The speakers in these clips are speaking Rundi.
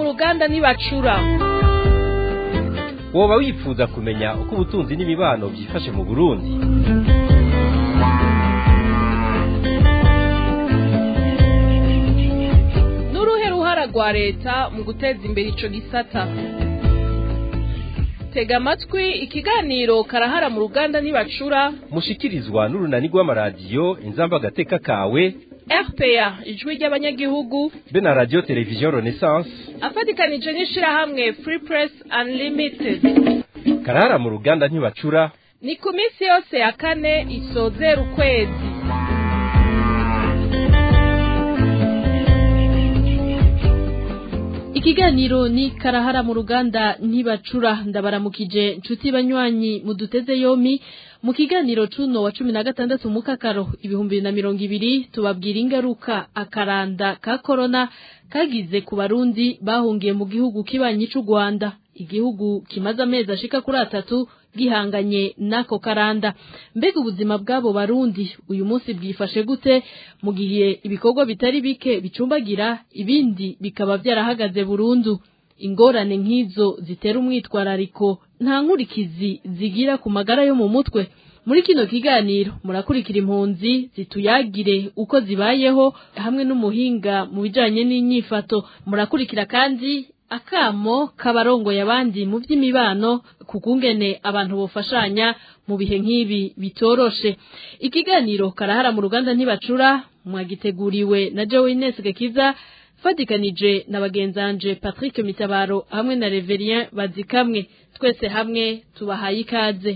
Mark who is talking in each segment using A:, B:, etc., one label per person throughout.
A: ruganda ntibacura
B: woba wifuza kumenya uko ubutunzi n'imibano byifashe mu burundi
A: n'uruhe ruhara rwa leta mu guteza imbere ico gisata tega amatwi ikiganiro karahara mu ruganda ntibacura
B: mushikirizwa n'urunani rw'amaradiyo inzamba agateka kawe
A: rpa ijwi ry'abanyagihugu
B: be na radiyo televiziyo renaissance
A: afatikanije n'ishirahamwe free press unlimited
B: karahara mu ruganda ntibacura
A: ni ku minsi yose ya kane isozera ukwezi
C: ikiganiro ni karahara mu ruganda ntibacura ndabaramukije nshuti banywanyi muduteze yomi mu kiganiro cuno wa cumi na gatandatu mu kakaro ibihumbi bibiri na mirongo ibiri tubabwira ingaruka akaranda ka korona kagize ku barundi bahungiye mu gihugu kibanyi c'u rwanda igihugu kimaze amezi ashika kuri atatu gihanganye n'ako karanda mbega ubuzima bw'abo barundi uyu munsi bwifashe gute mu gihe ibikorwa bitari bike bicumbagira ibindi bikaba byarahagaze burundu ingorane nk'izo zitera umwitwarariko nta nkurikizi zigira ku magara yo mu mutwe muri kino kiganiro murakurikira impunzi zituyagire uko zibayeho hamwe n'umuhinga mu bijanye n'inyifato murakurikira kandi akamo k'abarongoye abandi mu by'imibano ku kungene abantu bofashanya mu bihe nk'ibi bitoroshe ikiganiro karahara mu ruganda ntibacura mwagiteguriwe na Joe Ines Gakiza fatikanije na bagenzanje Patrick Mitabaro hamwe na Reverien Bazikamwe twese hamwe tubahaye ikaze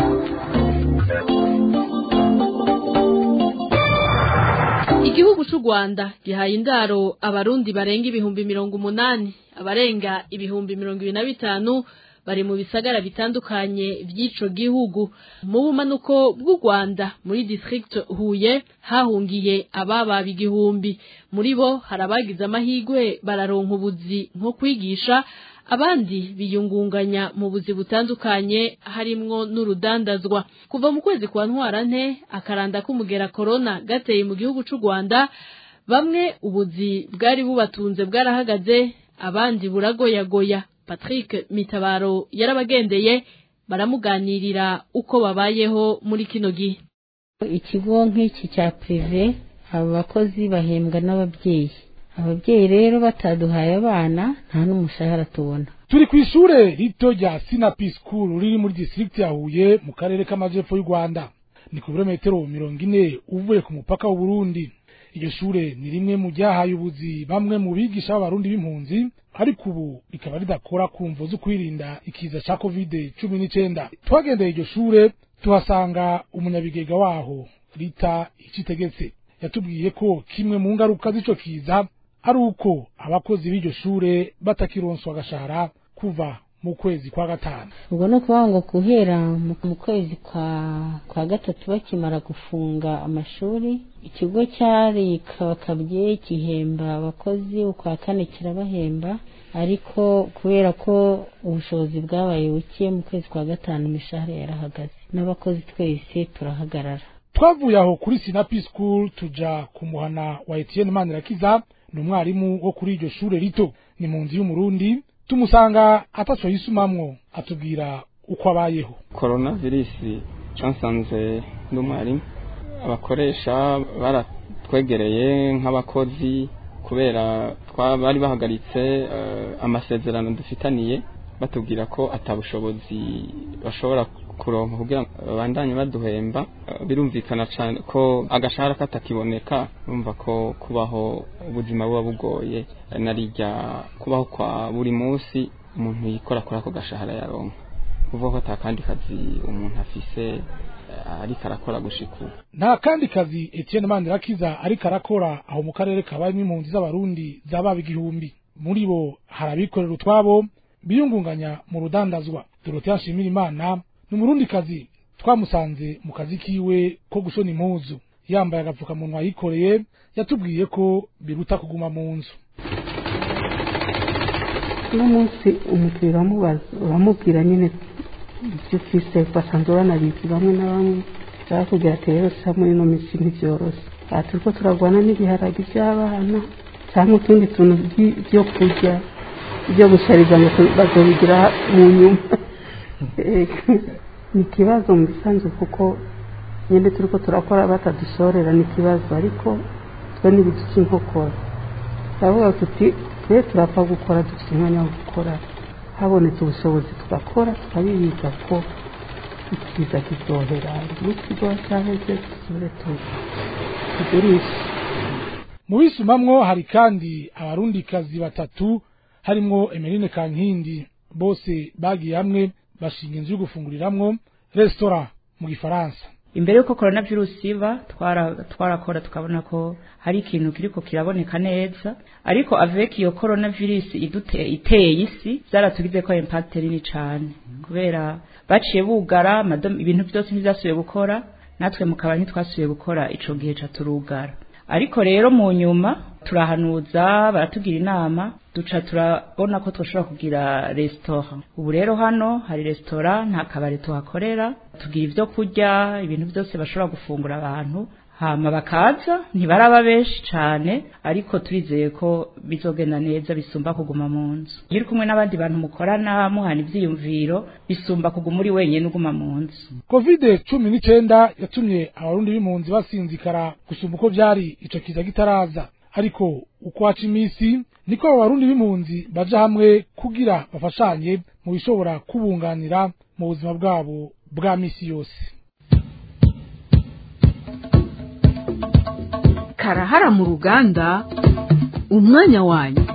C: Igihugu c'u Rwanda gihaye indaro abarundi barenga ibihumbi mirongo umunani abarenga ibihumbi mirongo ibiri na bitanu bari mu bisagara bitandukanye vy'ico gihugu mu bumanuko bw'u Rwanda muri district Huye hahungiye ababa igihumbi muri bo hari abagize amahigwe bararonka ubuzi nko kwigisha abandi biyungunganya mu buzi butandukanye harimwo n'urudandazwa kuva mu kwezi kwa ntwarante akaranda k'umugera corona gateye mu gihugu c'u Rwanda bamwe ubuzi bwari bubatunze bwarahagaze abandi buragoyagoya Patrick Mitabaro yarabagendeye baramuganirira uko babayeho muri kino gihe
D: ikigo nk'iki cya prive aba bakozi bahembwa n'ababyeyi ababyeyi rero bataduhaye abana nta n'umushahara tubona
E: turi ku ishure rito rya sinapi school riri muri district ya Huye mu karere k'amajepfo y'u Rwanda ni ku birometero mirongo ine uvuye ku mupaka w'u Burundi iryo shure ni rimwe mu ryahaye ubuzi bamwe mu bigisha b'abarundi b'impunzi ariko ubu rikaba ridakora ku mvo zo kwirinda ikiza ca covid cumi n'icenda twagendeye iryo shure tuhasanga umunyabigega waho rita icitegetse yatubwiye ko kimwe mu ngaruka z'ico kiza ari uko abakozi b'iryo shure batakironswa agashahara kuva mu kwezi kwa gatanu
D: ubwo ni ukuvuga ngo guhera mu kwezi kwa kwa gatatu bakimara gufunga amashuri ikigo cyari kabakabye gihemba abakozi ukwa kane kirabahemba ariko kubera ko ubushobozi bwabaye buke mu kwezi kwa gatanu imishahara yarahagaze n'abakozi twese turahagarara
E: twavuye aho kuri sinapi school tuja ku muhana wa Etienne Manirakiza ni umwarimu wo kuri iryo shure rito ni mu nzu y'umurundi tumusanga ataco yisumamwo atubwira uko abayeho
F: korona virusi cansanze n'umwarimu abakoresha baratwegereye nk'abakozi kubera bari bahagaritse amasezerano dufitaniye batubwira ko atabushobozi bashobora kuronka kugira ngo babandanye baduhemba birumvikana cyane ko agashahara katakiboneka urumva ko kubaho ubuzima buba bugoye narijya kubaho kwa buri munsi umuntu yikora kuri ako gashahara yaronka kuvuga ko ata kandi kazi umuntu afise ariko arakora gushika ubu
E: nta kandi kazi Etienne Manirakiza ariko arakora aho mu karere kabayemo impunzi z'abarundi zababa igihumbi muri bo hari abikorera utwabo biyungunganya mu rudandazwa Dorothea Nshimirimana ni umurundi kazi twamusanze mu kazi kiwe ko gushona impuzu yambaye agapfukamunwa yikoreye yatubwiye ko biruta kuguma mu nzu
G: uno munsi umukiriya uramubaza uramubwira nyine ibyo ufise basanzwe banabizi bamwe na bamwe barakubwira ati rero sa muri ino minsi ntibyoroshye aha turiko turagwana n'ibiharage by'abana cyangwa utundi tuntu byo kurya ibyo gushariza ngo bazobigira mu nyuma ni ikibazo mu bisanzwe kuko nyine turi ko turakora batadusorera ni ikibazo ariko twe n'ibiduca inkokora turavuga tuti twe turapfa gukora dufite umwanya wo gukora habonetse ubushobozi tugakora tukabibiza ko ikiza kizohera n'ikigo cyaheze dusubire tugurishe
E: mu bisumamwo hari kandi abarundikazi batatu harimwo emeline kankindi bose bagiye hamwe bashinga inzu yo gufunguriramwo resitora mu gifaransa
H: imbere y'uko korona virusi iba twarakora tukabona ko hari ikintu kiriko kiraboneka neza ariko avec iyo korona virusi iteye isi byaratugize ko impact nini cyane kubera baciye bugara ibintu byose ntibyasubiye gukora natwe mukaba ntitwasubiye gukora ico gihe caturugara ariko rero mu nyuma turahanuza baratugira inama duca turabona ko twashobora kugira resitora ubu rero hano hari resitora nta kabari tuhakorera tugira ibyo kurya ibintu byose bashobora gufungura abantu hama bakaza ntibaraba benshi cyane ariko turizeye ko bizogenda neza bisumba kuguma mu nzu iyo uri kumwe n'abandi bantu mukorana muhana ibyiyumviro bisumba kuguma uri wenyine uguma mu nzu
E: kovide cumi n'icyenda yatumye abarundi b'impunzi basinzikara gusumba uko byari ico kiza kitaraza ariko uko haca iminsi niko abo barundi b'impunzi baja hamwe kugira bafashanye mu bishobora kubunganira mu buzima bwabo bwa misi yose
A: karahara mu ruganda umwanya wanyu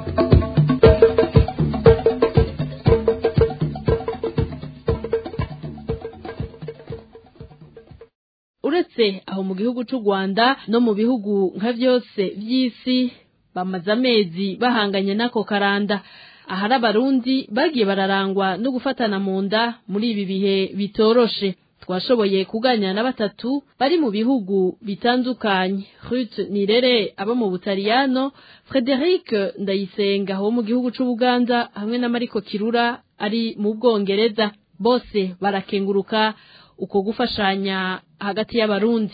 C: uretse aho mu gihugu cy'u Rwanda no mu bihugu nka byose by'isi bamaze amezi bahanganye n'ako karanda ahari abarundi bagiye bararangwa no gufatana mu nda muri ibi bihe bitoroshe twashoboye kuganira na batatu bari mu bihugu bitandukanye Ruth Nirere abo mu Butaliyano Frederic Ndayisenga wo mu gihugu c'Ubuganda hamwe na Mariko Kirura ari mu Bwongereza bose barakenguruka uko gufashanya hagati y'abarundi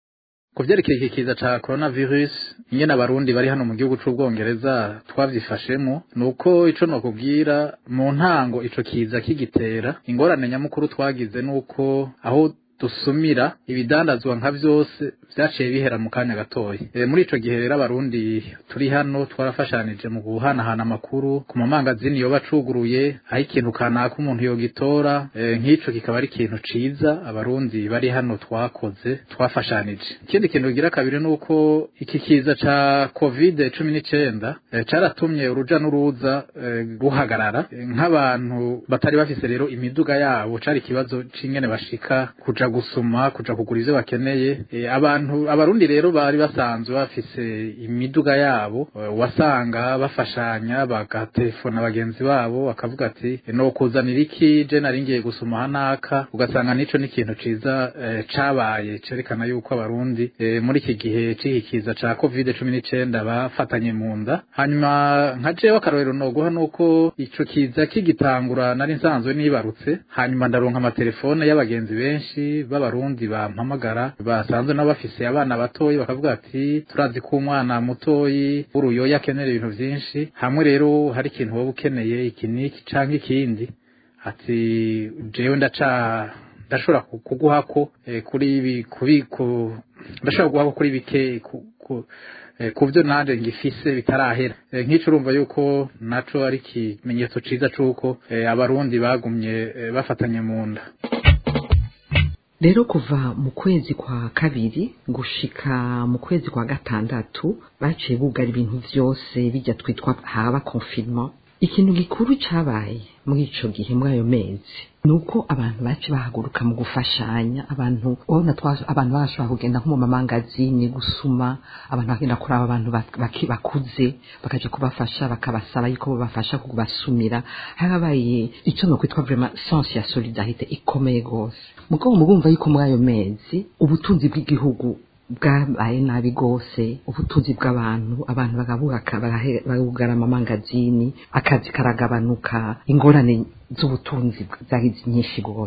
I: ku vyerekeye iki kiza ca coronavirus ingene abarundi bari hano mu gihugu c'ubwongereza twavyifashemo nuko ico nokubwira mu ntango ico kiza kigitera ingorane nyamukuru twagize nuko aho dusumira ibidandazwa nka vyose vyaciye bihera mu kanya gatoya e, muri ico gihe rero abarundi turi hano twarafashanije mu guhanahana amakuru ku mamangazini yoba acuguruye aho ikintu kanaka umuntu yogitora e, nk'ico kikaba ari ikintu ciza abarundi bari hano twakoze twafashanije ikindi kintu kigira kabiri nuko iki kiza ca covid cumi n'icenda e, caratumye uruja n'uruza e, ruhagarara e, nk'abantu batari bafise rero imiduga yabo cari ikibazo c'ingene bashika kuja gusuma kuja kugura ivyo bakeneye e, abantu abarundi rero bari basanzwe bafise imiduga yabo e, wasanga bafashanya bagatelefona bagenzi babo bakavuga ati e, no kuzanira iki je nari ngiye gusuma hanaka ugasanga nico ni ikintu ciza e, cabaye cerekana yuko abarundi e, muri iki gihe cihikiza ca covid cumi n'icenda bafatanye mu nda hanyuma nka jewe akarorero noguha nuko ico kiza kigitangura nari nsanzwe nibarutse hanyuma ndaronka amatelefone y'abagenzi benshi b'abarundi bampamagara basanzwe nabo bafise abana batoyi bakavuga ati turazi ko umwana mutoyi w'uruyoya akenera ibintu vyinshi hamwe rero hari ikintu wowe ukeneye iki n'iki canke ikindi ati jewe ndaca ndashobora kuguhako eh, kuri ibi kubiku ndashobora kuguhako kuri bike ku, ku, eh, kuvyo nanje ngifise bitarahera eh, nk'ico urumva yuko naco ari ikimenyetso ciza c'uko eh, abarundi bagumye eh, bafatanye mu nda
J: rero kuva mu kwezi kwa kabiri gushika mu kwezi kwa gatandatu baciye bugara ibintu vyose bijya twitwa haba confinement ikintu gikuru cabaye muri ico gihe muri ayo mezi nuko abantu baci bahaguruka mu gufashanya abantu ubona abantu bashobora kugenda nko mu mamangazini gusuma abantu bagenda kuraba abantu bakuze bakaja kubafasha bakabasaba yuko bobafasha kubasumira harabaye ico no kwitwa vraiment sens ya solidarité ikomeye gose mugabo mubumva yuko muri ayo mezi ubutunzi bw'igihugu bwabaye nabi gose ubutunzi bw'abantu abantu bagabuka bagugara amamangazini akazi karagabanuka ingorane z'ubutunzi zari nyinshi gose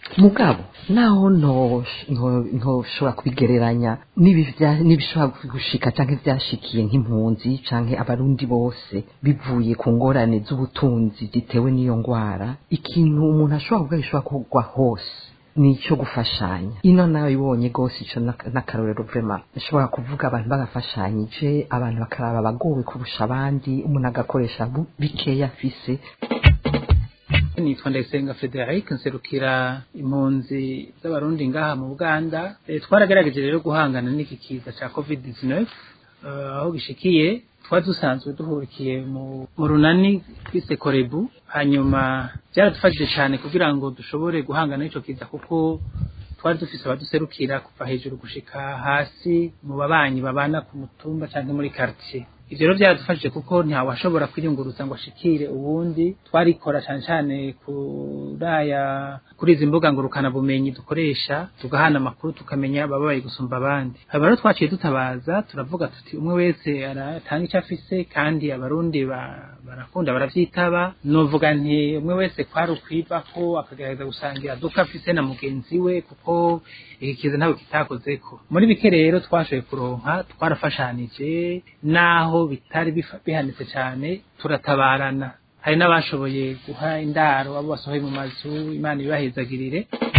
J: mugabo naho ntoshobora kubigereranya n'ibishobora gushika canke vyashikiye nk'impunzi canke abarundi bose bivuye ku ngorane z'ubutunzi zitewe n'iyo ngwara ikintu umuntu ashobora kuvuga gishobora kugwa hose nico gufashanya ino nawe ibonye gose ico n'akarorero vrema nshobora kuvuga abantu bagafashanyije abantu bakaraba abagowe kurusha abandi umuntu agakoresha bikeya afise
K: nitwa ndayisenga frederic nserukira impunzi z'abarundi ngaha mu buganda e, twaragerageje rero guhangana n'iki kiza ca covid 19 uh, aho gishikiye twari dusanzwe duhurikiye mu runani twise korebu hanyuma byaradufashije cyane kugira ngo dushobore guhangana n'ico kiza kuko twari dufise abaduserukira kuva hejuru gushika hasi mu babanyi babana ku mutumba canke muri quartier ivyo rero byaradufashije kuko ntawashobora kwiyunguruza ngo ashikire uwundi twarikora cyane cyane kuraya kuri izi mbuga ngurukana bumenyi dukoresha tugahana amakuru tukamenya ababaye gusumba abandi hanyuma rero twaciye dutabaza turavuga tuti umwe wese aratanga icyo afise kandi abarundi barakunda baravyitaba novuga nti umwe wese kwari ukwivako akagerageza gusangira duka afise na mugenzi we kuko iki kiza ntabwo kitakozeko muri bike rero twashoboye kuronka twarafashanije naho bitari bihanitse cyane turatabarana hari n'abashoboye guha indaro abo basohoye mu mazu imana ibahezagirire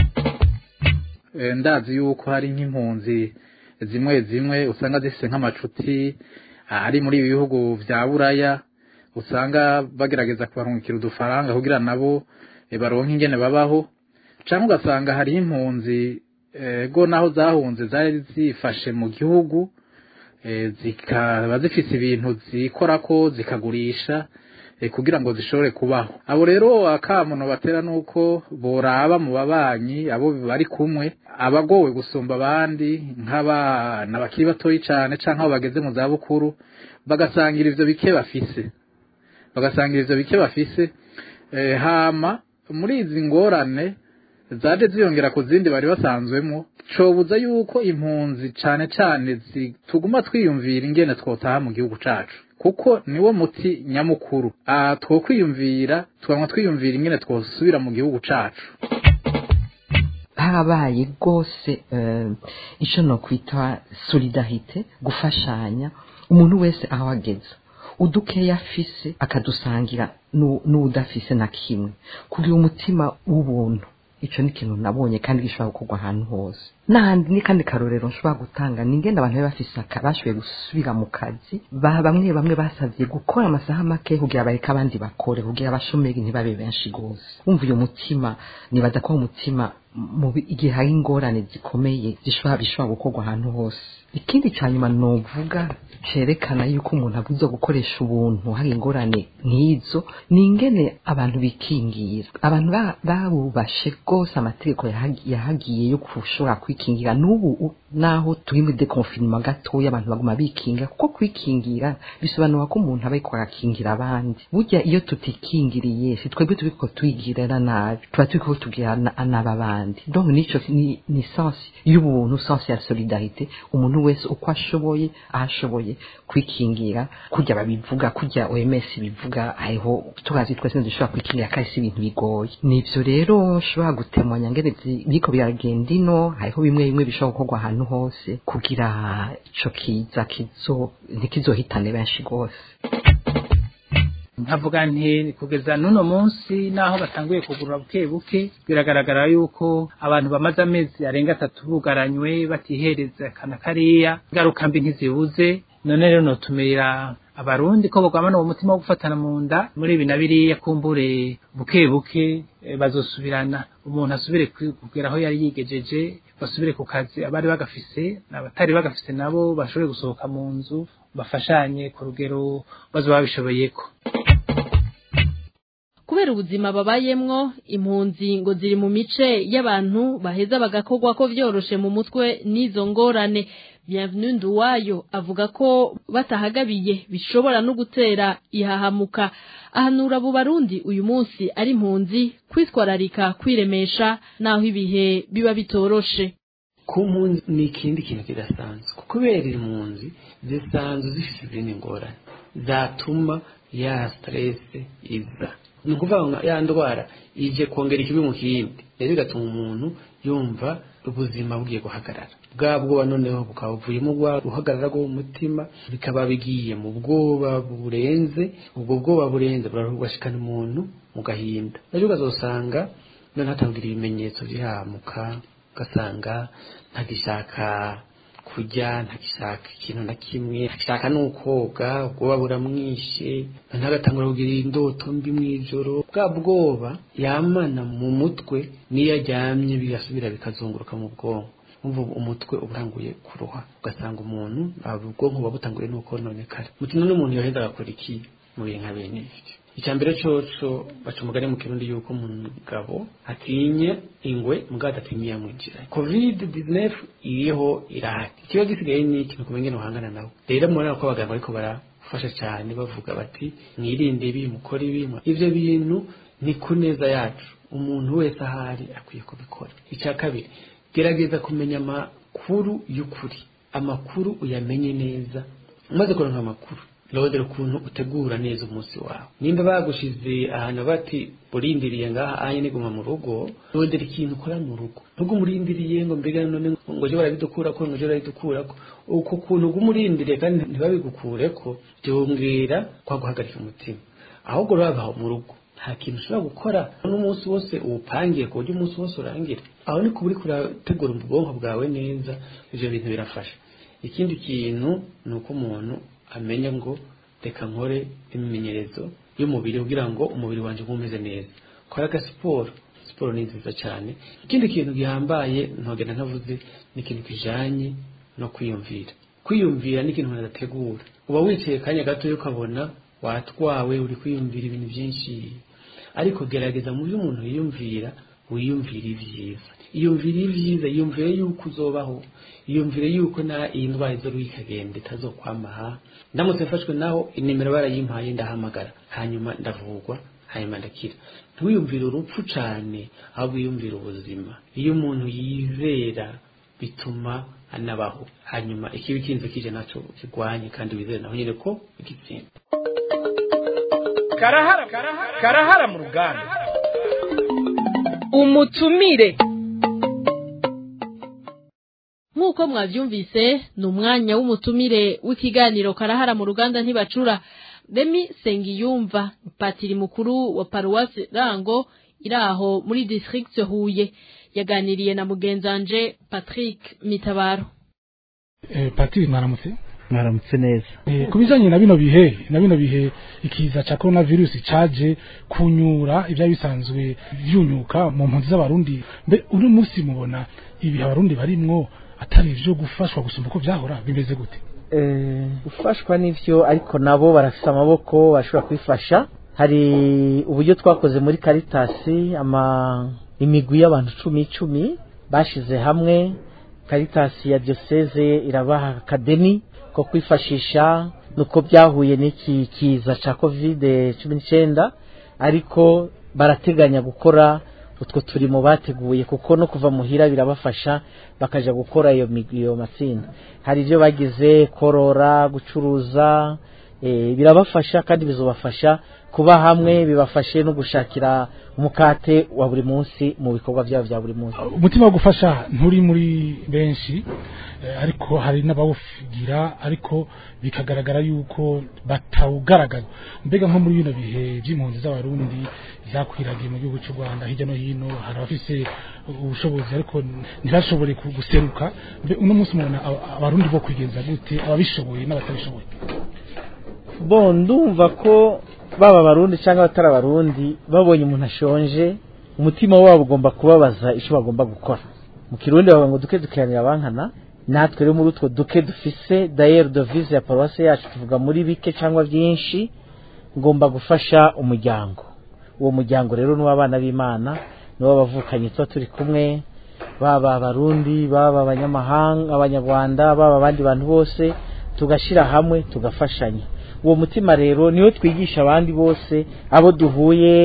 I: ndazi yuko hari nk'impunzi zimwe zimwe usanga zifite nk'amacuti ari muri ibi bihugu vya buraya usanga bagerageza kubarungikira udufaranga kugira nabo baronke ingene babaho cyangwa ugasanga hariho impunzi go naho zahunze zari zifashe mu gihugu zikaba zifite ibintu zikorako zikagurisha kugira ngo zishobore kubaho abo rero akamuno batera nuko boraba mu babanyi abo bari kumwe abagowe gusumba abandi nk'abana bakiri batoyi cyane cyangwa abo bageze mu za bukuru bagasangira ivyo bike bafise bagasangira ivyo bike bafise hama muri izi ngorane zaje ziyongera ku zindi bari basanzwemo cobuza yuko impunzi cane cane tuguma twiyumvira ingene twotaha mu gihugu cacu kuko niwo muti nyamukuru aha twokwiyumvira tukanywa twiyumvira ingene twosubira mu gihugu cacu
J: harabaye rwose icyo nokwita solidarite gufashanya umuntu wese aho ageze udukeya afise akadusangira n'udafise na kimwe kugira umutima w'ubuntu ico ni ikintu nabonye kandi gishobora gukorwa ahantu hose n'ahandi ni kandi karorero nshobora gutanga ni ingenda abantu bafise bashoboye gusubira mu kazi bamwe bamwe basavye gukora amasaha make kugira bareke abandi bakore kugira abashomeri ntibabe benshi gose wumva uyo mutima nibaza ko umutima mu igihe hari ingorane zikomeye zishobora bishobora gukorwa ahantu hose ikindi ca nyuma novuga cerekana yuko umuntu abuze gukoresha ubuntu hari ingorane nk'izo ni ingene abantu bikingira abantu babubashe rwose amategeko yahagiye yo gushobora kwikingira n'ubu naho turi muri deconfinement gatoya abantu baguma bikinga kuko kwikingira bisobanura ko umuntu aba ariko arakingira abandi burya iyo tutikingiriye si twebwe turiko twigirira nabi tuba turiko tugira nabi abandi donc nico ni, ni sens y'ubuntu sens ya solidarite umuntu wese uko ashoboye ahashoboye kwikingira kurya babivuga kurya OMS bivuga hariho tukazi twese dushobora kwikingira kandi si ibintu bigoye nivyo rero nshobora gutemanya ngene biriko biragenda ino hariho bimwe bimwe bishobora gukorwa ahantu hose kugira ico kiza kizo ntikizohitane benshi gose
K: nkavuga nti kugeza n'uno munsi naho batanguye kugurura buke buke biragaragara yuko abantu bamaze amezi arenga atatu bugaranywe batihereza kana kariya ingaruka mbi ntizibuze none rero notumira abarundi ko bagwamana uwo mutima wo gufatana mu nda muri ibi na biriya kumbure buke buke bazosubirana umuntu asubire kugera aho yari yigejeje basubire ku kazi abari bagafise abatari bagafise nabo bashobore gusohoka mu nzu bafashanye ku rugero bazoba babishoboyeko
C: kubera ubuzima babayemwo impunzi ngo ziri mu mice y'abantu baheza bagakorwa ko vyoroshe mu mutwe n'izo ngorane bienvenue nduwayo avuga ko batahagabiye bishobora no gutera ihahamuka ahanura abo barundi uyu munsi ari impunzi kwitwararika kwiremesha naho ibihe biba bitoroshe
L: ku mpunzi ni ikindi kintu kidasanzwe kubera impunzi zisanzwe zifite izindi ngorane zatuma ya stress iza ni ukuvuga ngo ya ndwara ije kongera ikibi mu kindi rero bigatuma umuntu yumva ubuzima bugiye guhagarara bwa bwoba noneho bukaba buvuyemo uruhagarara rwo mu mutima bikaba bigiye mu bwoba burenze ubwo bwoba burenze burashikana umuntu mu gahinda rero ukazosanga none hatangira ibimenyetso bihamuka ugasanga ntagishaka kurya ntagishaka ikintu na kimwe ntagishaka n'ukoga ubwoba buramwishe ntagatangura kugira indoto mbi mu ijoro bwa bwoba yamana mu mutwe n'iyo aryamye bigasubira bikazunguruka mu bwonko umva umutwe uburanguye kuruha ugasanga umuntu ubwonko buba butanguye n'uko nonekara mutima n'umuntu yoheza agakora iki mu bintu nka bene ibyo icya mbere coco baca umugani mu kirundi yuko umugabo atinya ingwe mugabo adatinya iyamwinjira covid 19 iriho irahari ikiba gisigaye ni ikintu kumenya ingene uhangana nawe rero murabona ko abaganga bariko barafasha cyane bavuga bati mwirinde ibi mukore ibi ivyo bintu ni ku neza yacu umuntu wese ahari akwiye kubikora icya kabiri gerageza kumenya amakuru y'ukuri amakuru uyamenye neza umaze kuronka amakuru rondera ukuntu utegura neza umunsi wawe nimba bagushize ahantu bati urindiriye ngaha anye niguma mu rugo rondera ikintu ukora mu rugo nubwo umurindiriye ngo mbega none ngo je barabidukurako ngo je barabidukurako uko kuntu ugumurindiriye kandi ntibabigukureko byongera kwa guhagarika umutima ahubwo raba mu rugo nta kintu ushobora gukora n'umunsi wose uwupangiye ku buryo umunsi wose urangira aho ni kuburi kurategura ubwonko bwawe neza ivyo bintu birafasha ikindi kintu ni uko umuntu amenya ngo reka nkore imimenyerezo y'umubiri kugira ngo umubiri wanjye ube umeze neza kora aga siporo siporo ni nziza cyane ikindi kintu gihambaye ntogenda ntavuze ni ikintu kijanye no kwiyumvira kwiyumvira ni ikintu umuntu adategura uba wicaye akanya gato ukabona watwawe uri kwiyumvira ibintu byinshi ariko gerageza mu byo umuntu yiyumvira wiyumvire ibyiza iyumvire ibyiza yiyumvire yuko uzobaho yiyumvire yuko na iyi ndwara izo ikagenda itazokwamaha ndamutse mfashwe naho inimero barayimpaye ndahamagara hanyuma ndavugwa hanyuma ndakira ntiwiyumvire urupfu cyane ahubwo wiyumvire ubuzima iyo umuntu yizera bituma anabaho hanyuma ikibi kinze kije naco kigwanye kandi wizere naho nyine ko igitsinda
B: karahara karahara mu ruganda
A: umutumire
C: nk'uko mwabyumvise ni umwanya w'umutumire w'ikiganiro karahara mu ruganda ntibacura remi sengiyumva patiri mukuru wa paruwasi rango iri aho muri district huye yaganiriye na mugenzanje patrick mitabaro
E: patiri mwaramutse
M: mwaramutse neza
E: ku bijyanye na bino bihe na bino bihe ikiza cya korona virusi cyaje kunyura ibyo bisanzwe byunyuka mu mpunzi z'abarundi mbe uno munsi mubona ibihe abarundi barimwo atari ibyo gufashwa gusumba uko byahora bimeze gute
M: gufashwa n'ibyo ariko nabo barafite amaboko bashobora kwifasha hari uburyo twakoze muri karitasi imigwi y'abantu icumi icumi bashyize hamwe karitasi ya diyoseze irabaha akademi ko kwifashisha nuko byahuye n'iki kiza cya kovide cumi n'icyenda ariko barateganya gukora utwo turimo bateguye kuko no kuva muhira birabafasha bakajya gukora iyo iyo matsinda hari ibyo bagize korora gucuruza birabafasha kandi bizobafasha kuba hamwe bibafashe no gushakira umukate wa buri munsi mu bikorwa byabo bya buri munsi
E: umutima wo gufasha nturi muri benshi ariko hari n'abawugira ariko bikagaragara yuko batawugaragaza mbega nko muri bino bihe by'impunzi z'abarundi zakwiragiye mu gihugu cy'u rwanda hirya no hino hari abafise ubushobozi ariko ntibashobore guseruka mbe uno munsi mubona abarundi bo kwigenza gute ababishoboye n'abatabishoboye
M: bo ndumva ko baba abarundi cyangwa abatari abarundi babonye umuntu ashonje umutima wabo ugomba kubabaza icyo bagomba gukora mu kirundi bavuga ngo duke dukiranira abankana natwe rero muri utwo duke dufise dayeri dovize ya paruwasi yacu tuvuga muri bike cyangwa byinshi ngomba gufasha umuryango uwo muryango rero ni uw'abana b'imana ni w'abavukanye tuba turi kumwe baba abarundi baba abanyamahanga abanyarwanda baba abandi bantu bose tugashyira hamwe tugafashanya uwo mutima rero niwo twigisha abandi bose abo duhuye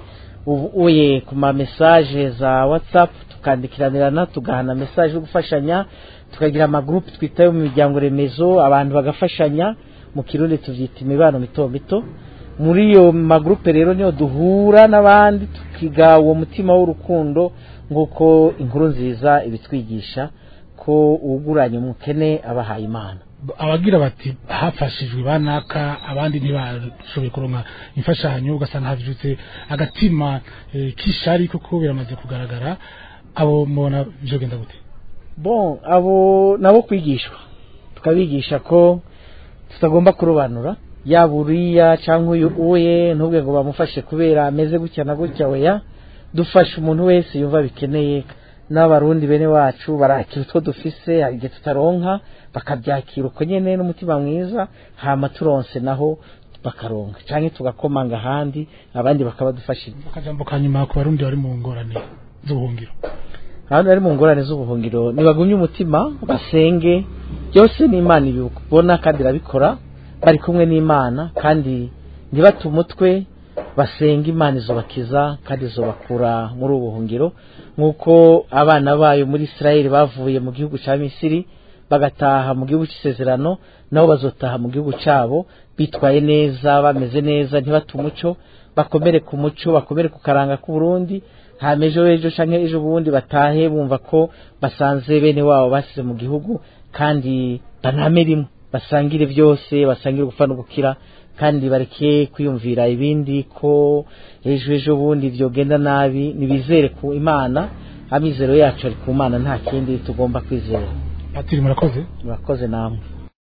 M: uye ku ma message za whatsapp tukandikiranirana tugahana message yo gufashanya tukagira amagurupe twitayo mu miryango remezo abantu bagafashanya mu kirundi tuvyita imibano mito mito muri iyo magurupe rero niyo duhura n'abandi tukiga uwo mutima w'urukundo nk'uko inkuru nziza ibitwigisha ko uwuguranye umukene abahaye imana
E: abagira bati hafashijwe banaka abandi ntibashoboye kuronka imfashanyo ugasanga havutse agatima eh, k'ishari kuko biramaze kugaragara abo mubona vyogenda gute
M: bon abo nabo kwigishwa tukabigisha ko tutagomba kurobanura yaba uriya cyangwa uyu uye ntubwe ngo bamufashe kubera ameze gutya na gutya weya dufasha umuntu wese yumva bikeneye n'abarundi bene wacu barakira utwo dufise hari igihe tutaronka bakabyakira uko nyene n'umutima mwiza hama turonse naho bakaronka canke tugakomanga ahandi abandi bakabadufashira
E: akajambo ka nyuma ku barundi bari mu ngorane z'ubuhungiro
M: abantu bari mu ngorane z'ubuhungiro ntibagumye umutima basenge byose ni imana ibibona kandi irabikora bari kumwe n'imana kandi ntibate umutwe basenga imana izobakiza kandi izobakura muri ubu buhungiro nk'uko abana bayo muri israel bavuye mu gihugu cya misiri bagataha mu gihugu cy'isezerano nabo bazotaha mu gihugu cyabo bitwaye neza bameze neza ntibate umuco bakomere ku muco bakomere ku karanga k'uburundi hama ejo ejo canke ejo bundi batahe bumva ko basanze bene wabo basize mu gihugu kandi baname rimwe basangire byose basangire gupfa no gukira kandi bareke kwiyumvira ibindi ko ejo ejo bundi byogenda nabi nibizere ku imana amizero yacu ari ku mana nta kindi tugomba kwizera
E: patiri murakoze
M: murakoze namwe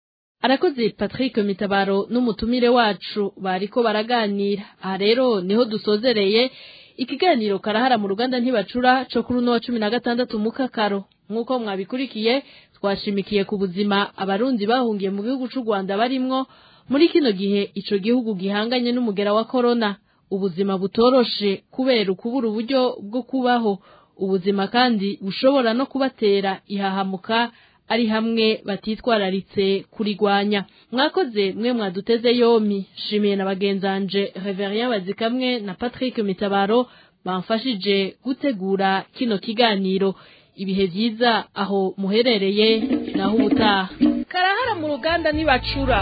C: arakoze patrick mitabaro n'umutumire wacu bariko baraganira aha rero niho dusozereye ikiganiro karahara mu ruganda ntibacura co kuri uno wa cumi na gatandatu mu kakaro nk'uko mwabikurikiye twashimikiye ku buzima abarundi bahungiye mu gihugu c'u rwanda barimwo muri kino gihe ico gihugu gihanganye n'umugera wa korona ubuzima butoroshe kubera ukubura uburyo bwo kubaho ubuzima kandi bushobora no kubatera ihahamuka ari hamwe batitwararitse kurigwanya mwakoze mwe mwaduteze yomi shimiye na bagenzanje Reverien Bazikamwe na Patrick Mitabaro bamfashije gutegura kino kiganiro ibihe vyiza aho muherereye naho ubutaha
A: karahara mu ruganda ntibacura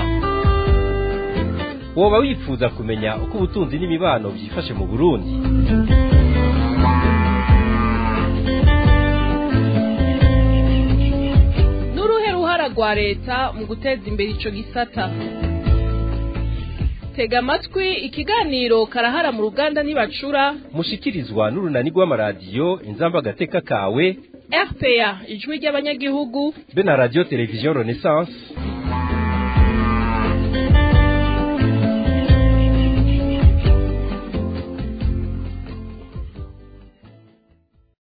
B: woba wifuza kumenya uko ubutunzi n'imibano byifashe mu burundi
A: n'uruhe ruhara rwa leta mu guteza imbere ico gisata tega amatwi ikiganiro karahara mu ruganda ntibacura
B: mushikirizwa n'urunani rw'amaradiyo inzamba agateka kawe
A: rpa ijwi ry'abanyagihugu
B: be na radiyo televiziyo renaissance